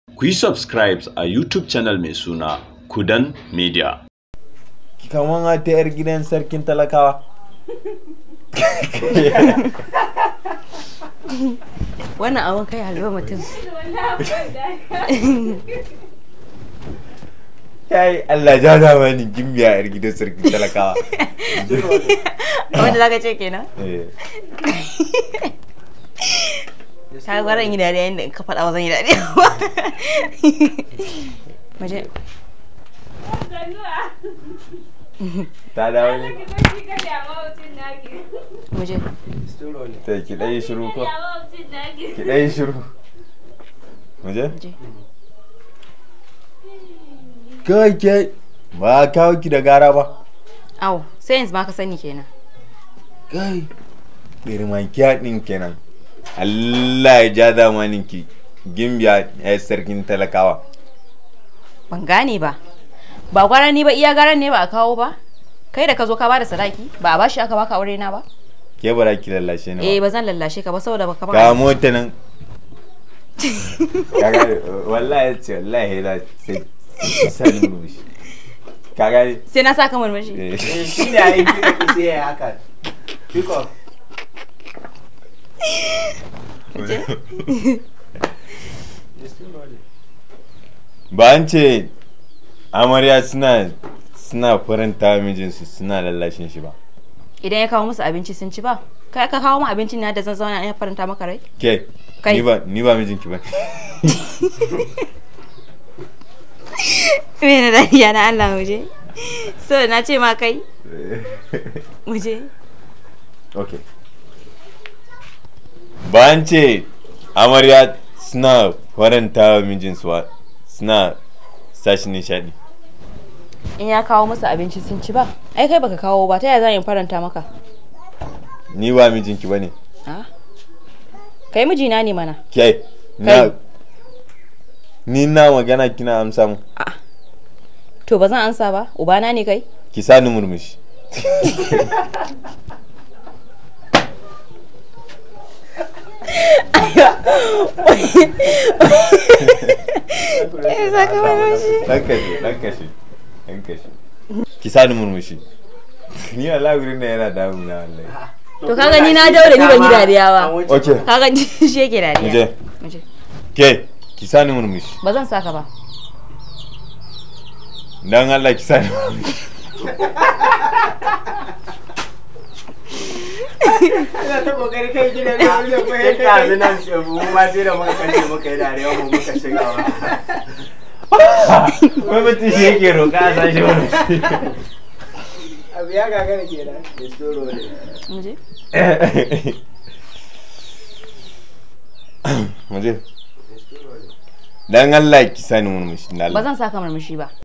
Ku yi subscribe a YouTube channel mai suna Kudan Media. Kaman wata 'yar gidan sarkin talakawa. wannan abin kai halwa mutum Kai Allah ja zamani gimbiya 'yar gidan sarkin talakawa. wanda zaka ce kenan Eh. ta gwara yi dariya inda in ka faɗa wa zan yi dariya ba maje Ta dawo ne? maje Ta ki ɗaya shiru ko? Ki ɗaya shiru. Muje? maje Kai ke ba a kawo ki da gara ba. au sai yanzu ma ka sani kenan Kai. Girman kyaɗin kenan. Allah ya ja zamanin ki. Gimbiya 'yar sarkin talakawa. ban gane ba ba gwara ni ba iya garan ne ba a kawo ba kai da ka zo ka bada sadaki ba a bashi aka baka aure na ba Ke bara ki lallashe ni eh ba. ba zan lallashe ka ba saboda baka Ka ba mota nan. Kaga wallahi ce wallahi da sai sai rubushi. Kaga sai na saka murmushi eh. shi ne a yi kika ki sai ya haka pick up ba an ce amarya suna suna faranta wa mijinsu suna lallashin shi ba idan ya kawo musu abinci sun ci ba kai ka kawo mu abincin na da zan zauna ya faranta maka rai ke Kai. ni ba ni ba mijinki ba me na dariya na Allah muje so na ce ma kai muje ok ba an ce amarya suna faranta wa mijinsu wa suna sashi nishadi in ya kawo musu abinci sun ci ba ai kai baka kawo ba ta yaya zan in faranta maka ni ba mijinki ba ne Ah. kai mijina ne mana ke na ni na magana kina amsa mu to ba zan ansa ba ubana ne kai ki sani murmushi dan kashe dan kashe dan kashe ki sani murmushi ni Allah gurin da yana damu na wallahi to kaga ni na daure ni ban yi dariya ba okay kaga ni shi yake dariya muje muje ke ki sani murmushi ba zan saka ba dan Allah ki sani murmushi ina ta kokari kai gidan na wani ko ya kai nan mu ma sai da muka kace muka yi dariya mu muka shiga wa wai mutum shi yake roƙa a sashi murmushi abu ya gagara kenan da storo ne muje muje dan Allah ki sani murmushi dan ba Allah zan saka murmushi ba